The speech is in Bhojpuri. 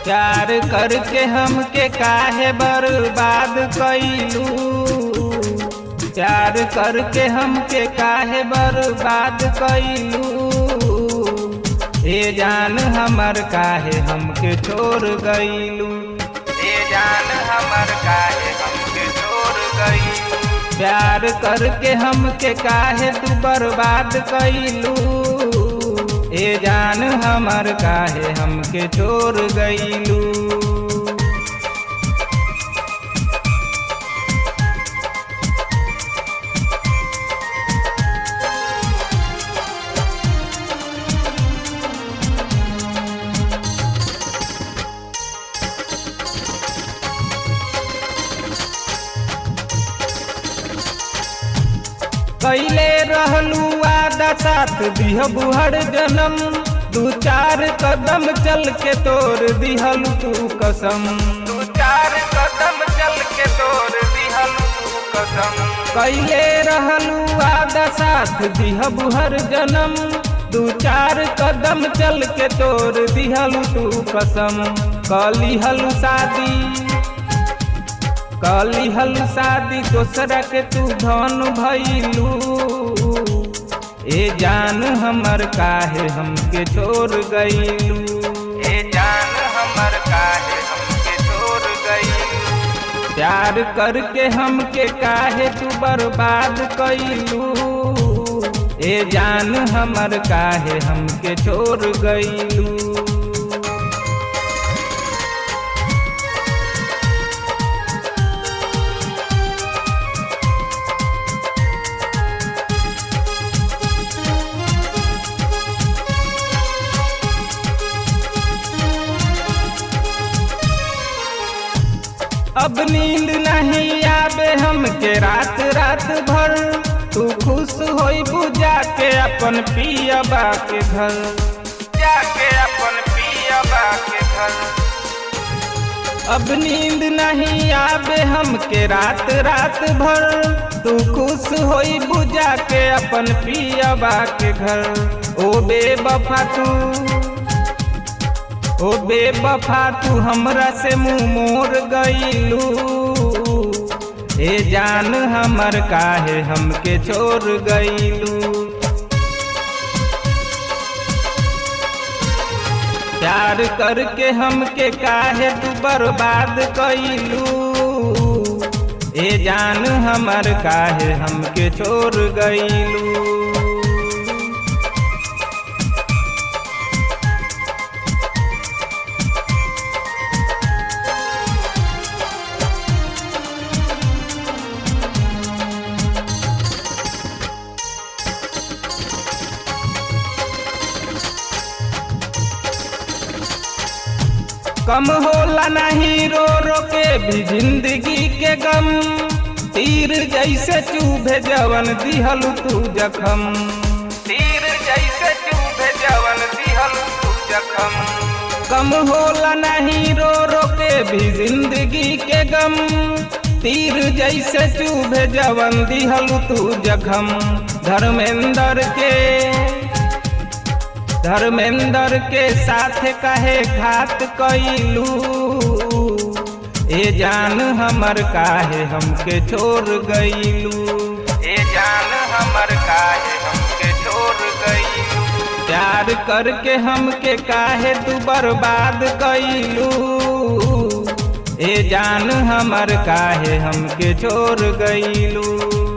प्यार करके हमके काहे बर्बाद कैलू प्यार करके हमके काहे बर्बाद कैलू ए जान हमर काहे हमके छोड़ गईलू ए जान हमर काहे हमके छोड़ गईलू प्यार करके हमके काहे तू बर्बाद कैलू ए जान हमर काहे हमके छोड़ गईलू कैले रहलू आदा साथ दिह बुहर जन्म दू चार कदम चल के तोड़ दिहल तू कसम दू चार कदम चल के तोड़ दिहल तू कसम कैले रहलू आदा साथ दिह बुहर जन्म दू चार कदम चल के तोड़ दिहल तू कसम कलिहल शादी कली हल शादी दोसरा के तू धन भैलू ए जान हमर काहे हमके छोड़ गईलू ए जान हमर काहे हमके छोड़ गईलू प्यार करके हमके काहे तू बर्बाद कैलू ए जान हमर काहे हमके छोड़ गईलू अब नींद नहीं आवे हमके रात रात भर तू खुश होई बुझा के अपन पियबा के घर जाके अपन पियबा के घर अब नींद नहीं आवे हमके रात रात भर तू खुश होई बुझा के अपन पियबा के घर ओ बेबफा तू ओ बेबफा तू हमरा से मुंह मोर गईलू ए जान हमर काहे हमके छोड़ गईलू प्यार करके हमके काहे तू बर्बाद कैलू ए जान हमर काहे हमके छोड़ गईलू कम होला नहीं रो रो के भी जिंदगी के गम तीर जैसे चूभे जवन दिहल तू जखम तीर जैसे चूभे जवन दिहल तू जखम कम होला नहीं रो रो के भी जिंदगी के गम तीर जैसे चूभे जवन दिहल तू जखम धर्मेंद्र के धर्मेंद्र के साथ कहे घात कैलू ए जान हमर काहे हमके छोड़ गईलू ए जान हमर काहे हमके छोड़ गईलू प्यार करके हमके काहे तू बर्बाद कैलू ए जान हमर काहे हमके छोड़ गईलू